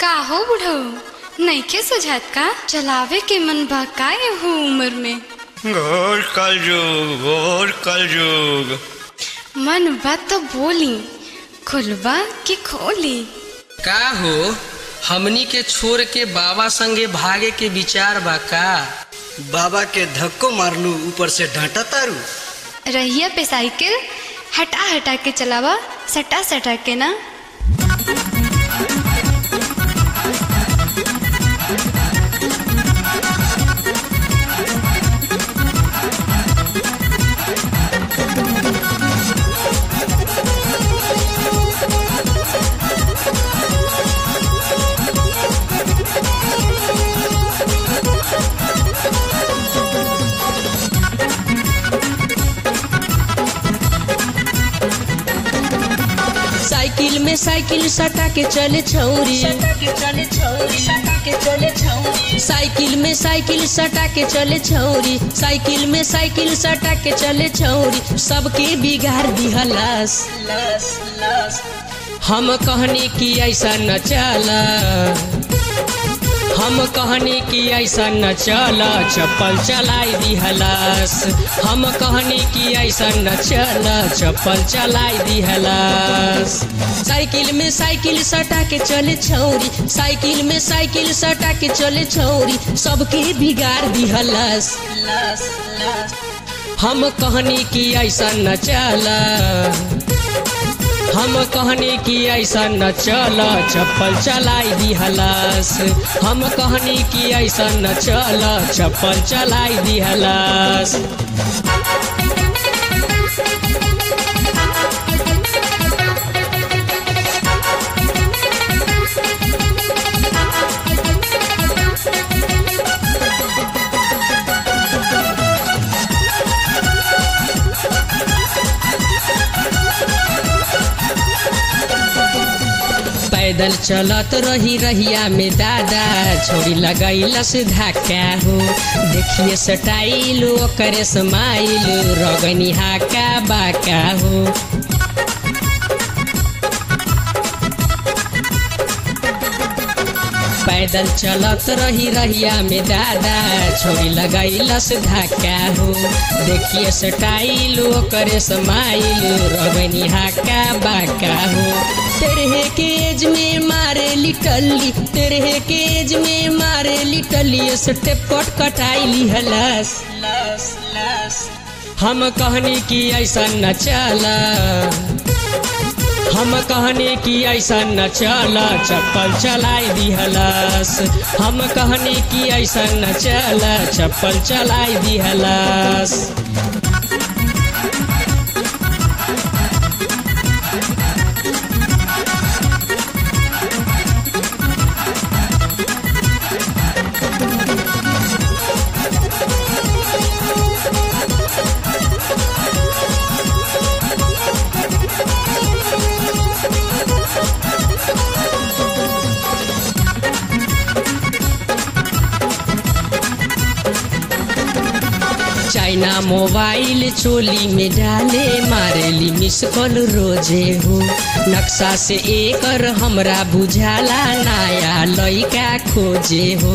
का हो बुढ़ऊ नइखे सुझात का चलावे के मन बा का हो उम्र में घोर कलयुग घोर कलयुग मन बा तो बोली खुलबा कि खोली का हो हमनी के छोड़ के बाबा संगे भागे के विचार बा का बाबा के धक्को मारलू ऊपर से डांटा तारू रहिया पे साइकिल हटा हटा के चलावा सटा सटा के ना साइकिल में साइकिल सटा के चले छौरी साइकिल में साइकिल सटा के चले छौरी साइकिल में साइकिल सटा के चले छौरी सबके बिगाड़ दिहलास हम कहने की ऐसा न चला हम कहने की ऐसा न चला चप्पल चलाई दिहलास हम कहने की ऐसा न चला चप्पल चलाई दिहलास साइकिल में साइकिल सटा के चले छौरी साइकिल में साइकिल सटा के चले छौरी सबके बिगाड़ दिहलास हम कहने की ऐसा न चला हम कहने की ऐसा न चल चप्पल चलाई दिहलास हम कहने की ऐसा न चल चप्पल चलाई दिहलास पैदल चलत रही रहिया में दादा छोरी लगैलस धक्का हो देखिए सटाइल ओकरे समाइल रगनी हाका बाका हो पैदल चलत रही रहिया में दादा छोरी लगैलस धक्का हो देखिए सटाइल ओकरे समाइल रगनी हाका बाका हो तेरे के एज में मारे लिटली तेरे के एज में मारे लिटली स्टेप कट कटाई लिहलस हम कहने की ऐसा न चला हम कहने की ऐसा न चला चप्पल चलाई दिहलस हम कहने की ऐसा न चला चप्पल चलाई दिहलस चाइना मोबाइल चोली में डाले मारेली मिस कॉल रोजे हो नक्शा से एकर हमरा बुझाला नया लइका खोजे हो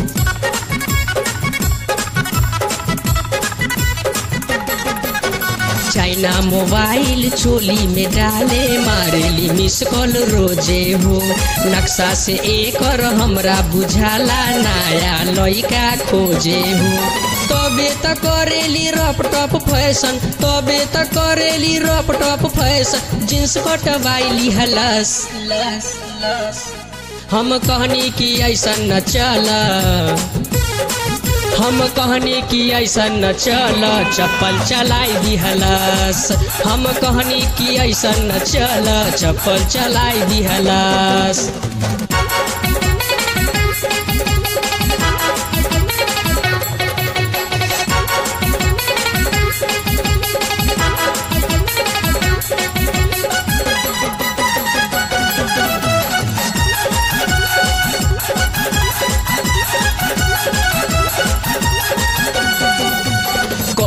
चाइना मोबाइल चोली में डाले मारेली मिस कॉल रोजे हो नक्शा से एकर हमरा बुझाला नया लइका खोजे हो तबे त करेली रप टप फैशन तबे त करेली रप टप फैशन जींस कटवाइली हलस हम कहनी कि ऐसा न चला हम कहनी कि ऐसा न चल चप्पल चलाई दिहलस हम कहनी कि ऐसा न चल चप्पल चलाई दिहलस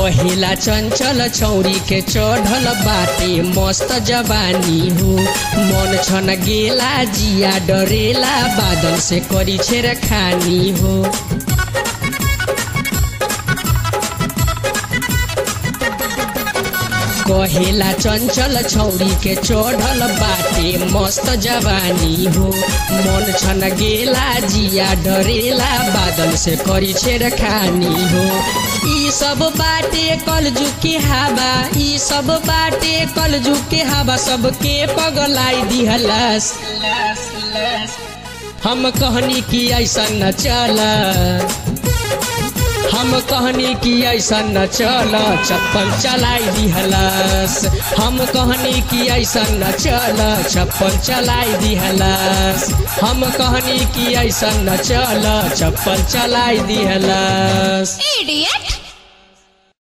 कहेला चंचल छौरी के चढ़ल बाटे मस्त जवानी हो मन छन गेला जिया डरेला बादल से करी छेर खानी हो कहेला चंचल छौरी के चढ़ल बाटे मस्त जवानी हो मन छन गेला जिया डरेला बादल से करी छेड़ खानी हो ई सब बाटे कलजु के हवा ई सब बाटे कलजु के हवा सबके पगलाई दिहलस हम कहनी कि ऐसा न चला हम कहनी कि ऐसा न चल छप्पन चलाई दिहलस हम कहनी कि ऐसा न चल छप्पन चलाई दिहलस हम कहनी कि ऐसा न चल छप्पन चलाई दिहलस इडियट